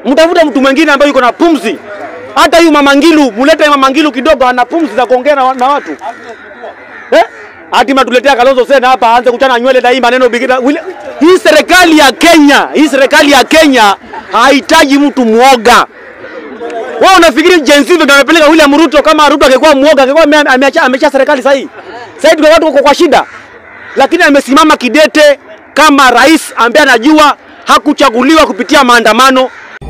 mtafute mtu mwingine ambaye yuko na pumzi. Hata huyu Mama Ngilu, mulete Mama Ngilu kidogo, ana pumzi za kuongea na, na watu eh? Hati mnatuletea Kalonzo Sena hapa aanze kuchana nywele na hii maneno bigida. Wile- Hii serikali ya Kenya, hii serikali ya Kenya hahitaji mtu mwoga. Wewe unafikiri Gen Z ndio amepeleka William Ruto kama Ruto angekuwa mwoga angekuwa ame- ameacha ameacha serikali sasa hii. Sasa hivi watu wako kwa shida. Lakini amesimama kidete kama rais ambaye anajua hakuchaguliwa kupitia maandamano.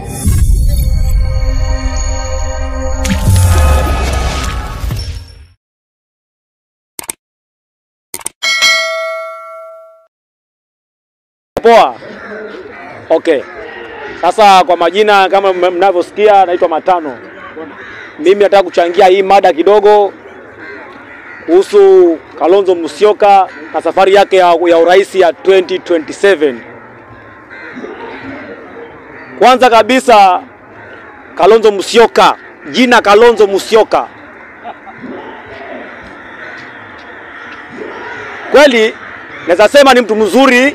Poa. Okay. Sasa kwa majina kama m- mnavyosikia, naitwa Matano. Mimi nataka kuchangia hii mada kidogo kuhusu Kalonzo Musyoka na safari yake ya, ya urais ya 2027. Kwanza kabisa, Kalonzo Musyoka, jina Kalonzo Musyoka, kweli naweza sema ni mtu mzuri,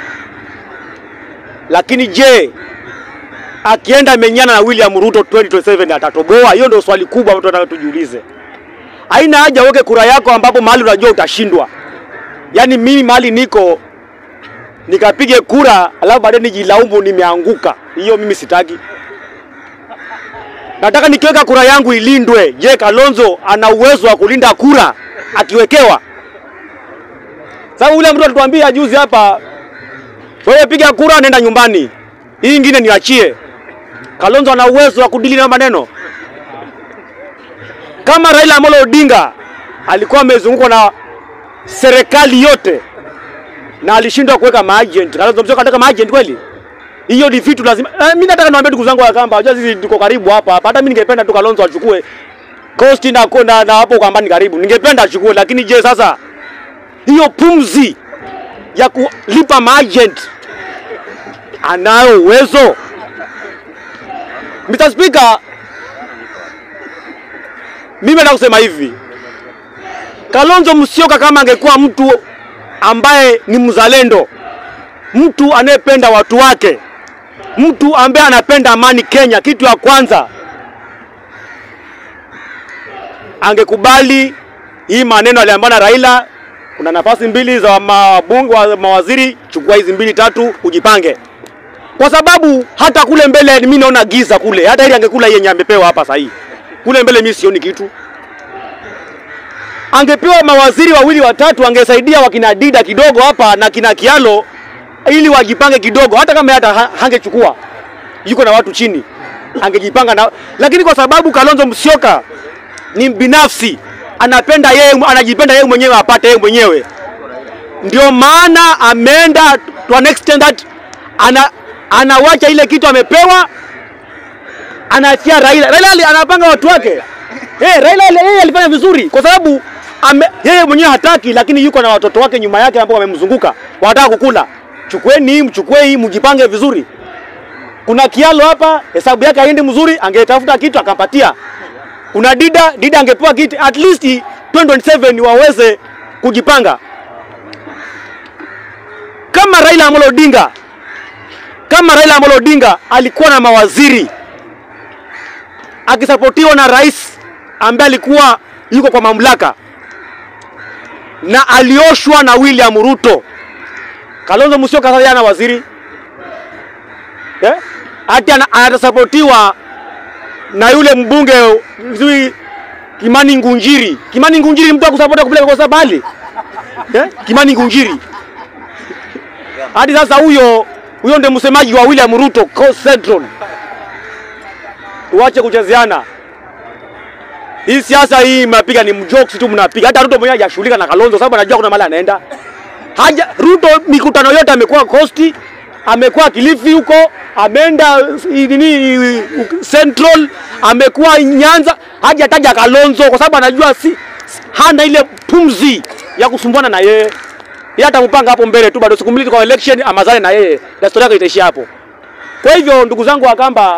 lakini je, akienda menyana na William Ruto 2027 atatoboa? Hiyo ndio swali kubwa ambalo tunataka tujiulize. Haina haja uweke kura yako ambapo mahali unajua utashindwa. Yaani mimi mahali niko nikapige kura alafu baadaye nijilaumu nimeanguka. Hiyo mimi sitaki. Nataka nikiweka kura yangu ilindwe. Je, Kalonzo ana uwezo wa kulinda kura akiwekewa? Sababu ule mtu alituambia juzi hapa, wewe piga kura, nenda nyumbani, hii ingine niachie. Kalonzo ana uwezo wa kudili na maneno kama Raila Amolo Odinga alikuwa amezungukwa na serikali yote na alishindwa kuweka maagent. Kalonzo Musyoka anataka maagent kweli? Hiyo ni vitu lazima. Eh, mimi nataka niwaambie ndugu zangu wa Kamba, unajua sisi tuko karibu hapa hapa. Hata mimi ningependa tu Kalonzo achukue Coast na na, na hapo kwamba ni karibu. Ningependa achukue, lakini je, sasa hiyo pumzi ya kulipa maagent anayo uwezo? Mr. Speaker, mimi nataka kusema hivi, Kalonzo Musyoka kama angekuwa mtu ambaye ni mzalendo, mtu anayependa watu wake, mtu ambaye anapenda amani Kenya, kitu ya kwanza angekubali hii maneno aliambiwa na Raila, kuna nafasi mbili za mabunge wa mawaziri, chukua hizi mbili tatu, ujipange kwa sababu hata kule mbele mimi naona giza kule, hata ili angekula yenye amepewa hapa sahii kule mbele mimi sioni kitu. Angepewa mawaziri wawili watatu, angesaidia wakina Dida kidogo hapa na kina Kialo ili wajipange kidogo, hata kama hata ha- hangechukua yuko na watu chini, angejipanga na, lakini kwa sababu Kalonzo Musyoka ni binafsi, anapenda yeye, anajipenda yeye mwenyewe apate yeye mwenyewe, ndio maana ameenda to an extent that ana anawacha ile kitu amepewa anaachia Raila. Raila ali- anapanga watu wake. Eh, Raila ali- yeye alifanya vizuri kwa sababu ame, yeye mwenyewe hataki, lakini yuko na watoto wake nyuma yake ambao wamemzunguka wanataka kukula. Chukueni hii, mchukue hii, mjipange vizuri. Kuna Kialo hapa, hesabu yake haendi mzuri, angetafuta kitu akapatia. Kuna Dida, Dida angepewa kitu at least 2027 waweze kujipanga. Kama Raila Amolo Odinga kama Raila Amolo Odinga alikuwa na mawaziri akisapotiwa na rais ambaye alikuwa yuko kwa mamlaka na alioshwa na William Ruto. Kalonzo Musyoka sasa yana waziri eh? Ati ana- atasapotiwa na yule mbunge sijui Kimani Ngunjiri. Kimani Ngunjiri mtu akusapota kupeleka kwa sabali eh? Kimani Ngunjiri hadi sasa huyo huyo ndiye msemaji wa William Ruto Coast Central. Tuache kuchezeana. Hii siasa hii mnapiga ni mjokes tu mnapiga. Hata Ruto mwenyewe hajashughulika na Kalonzo sababu anajua kuna mahali anaenda. Haja Ruto mikutano yote amekuwa Coast, amekuwa Kilifi huko, ameenda nini Central, amekuwa Nyanza, hajataja Kalonzo kwa sababu anajua si hana ile pumzi ya kusumbuana na yeye. Yeye atampanga hapo mbele tu, bado siku mbili kwa election, amazane na yeye, na story yake itaishia hapo. Kwa hivyo ndugu zangu wa Kamba,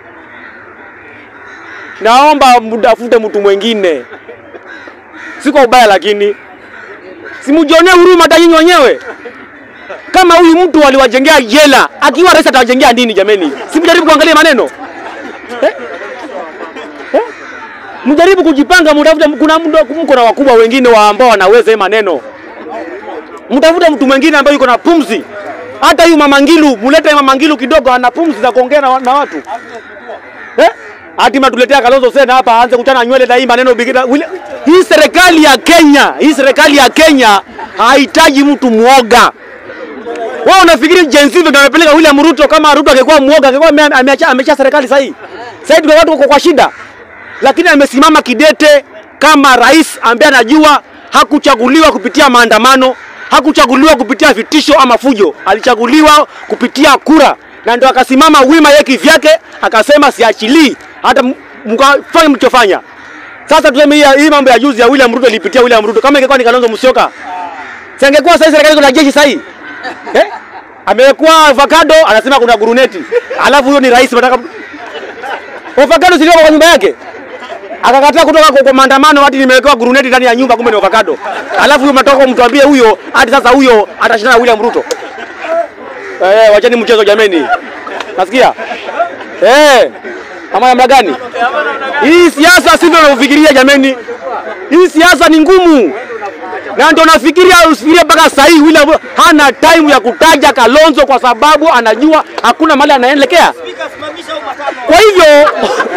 naomba mtafute mtu mwingine, si kwa ubaya, lakini simujionee huruma hata nyinyi wenyewe. Kama huyu mtu waliwajengea jela, akiwa rais atawajengea nini jameni? Si mjaribu kuangalia maneno eh? Eh? Mjaribu kujipanga, mtafute. Kuna mdo- mko na wakubwa wengine wa ambao wanaweza hii maneno, mtafute mtu mwingine ambaye yuko na pumzi. Hata huyu Mama Ngilu, mulete Mama Ngilu kidogo, ana pumzi za kuongea na, na watu eh? Hati matuletea Kalonzo Sena hapa aanze kuchana nywele na hii maneno bigida. Wile- Hii serikali ya Kenya, hii serikali ya Kenya hahitaji mtu mwoga. Wewe unafikiri Gen Z ndio amepeleka William Ruto? Kama Ruto angekuwa mwoga, angekuwa ame- ameacha ameacha serikali sasa hii. Sasa hivi watu wako kwa shida, lakini amesimama kidete kama rais ambaye anajua hakuchaguliwa kupitia maandamano, hakuchaguliwa kupitia vitisho ama fujo, alichaguliwa kupitia kura, na ndio akasimama wima yeye kivyake, akasema siachilii hata m- mkafanya mlichofanya. Sasa tuseme hii hii mambo ya juzi ya William Ruto ilipitia William Ruto, kama ingekuwa ni Kalonzo Musyoka, si angekuwa sasa serikali iko na jeshi sasa hii eh? Amekuwa avocado anasema kuna guruneti, alafu huyo ni rais, nataka avocado silio kwa nyumba yake akakataa kutoka kwa, kwa maandamano hadi nimewekewa guruneti ndani ya nyumba, kumbe ni avocado. Alafu huyo mnatoka mtuambie huyo hadi sasa huyo atashindana na William Ruto. Eh, wacheni mchezo jameni, nasikia eh, ama namna gani? Hii siasa sivyo unavyofikiria jameni, hii siasa ni ngumu na ndio nafikiria usifikirie mpaka sasa hivi William hana time ya kutaja Kalonzo kwa sababu anajua hakuna mahali anaelekea. Kwa hivyo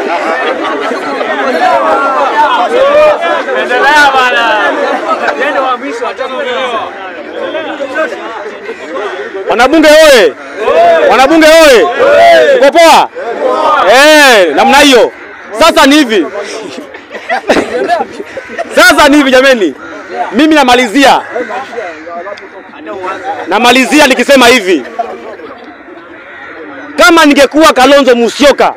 Endelea bana. Yeye wa mwisho atakuelewa. wanabunge oye, wanabunge oye, uko poa? Eh, namna hiyo. Sasa ni hivi sasa ni hivi jameni, mimi namalizia namalizia nikisema hivi, kama ningekuwa Kalonzo Musyoka,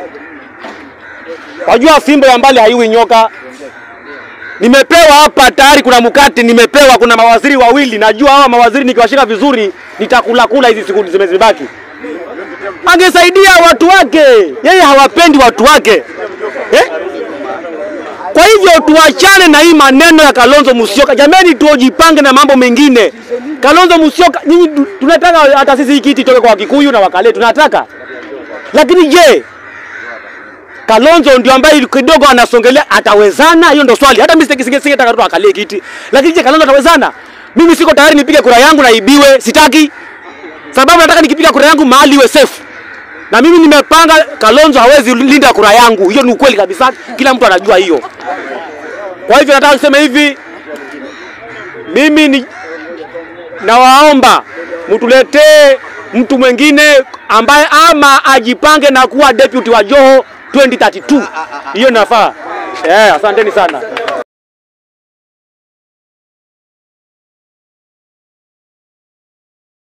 wajua fimbo ya mbali haiwi nyoka. Nimepewa hapa tayari, kuna mkate nimepewa, kuna mawaziri wawili, najua hawa mawaziri nikiwashika vizuri nitakula kula hizi siku zimezibaki. Angesaidia watu wake, yeye hawapendi watu wake eh? Kwa hivyo tuachane na hii maneno ya Kalonzo Musyoka. Jameni, tuojipange na mambo mengine. Kalonzo Musyoka, nyinyi tu- tunataka hata sisi hii kiti itoke kwa Wakikuyu na Wakale, tunataka lakini je, Kalonzo ndio ambaye kidogo anasongelea, atawezana? Hiyo ndio swali. Hata mimi singe- singe- singetaka tu akalie kiti, lakini je, Kalonzo atawezana? Mimi siko tayari nipige kura yangu na ibiwe, sitaki sababu nataka nikipiga kura yangu mahali iwe safe na mimi nimepanga Kalonzo hawezi linda kura yangu. Hiyo ni ukweli kabisa, kila mtu anajua hiyo. Kwa hivyo nataka kusema hivi, mimi ni nawaomba mtuletee mtu mwingine ambaye ama ajipange na kuwa deputy wa Joho 2032. Hiyo inafaa. Eh, asanteni sana.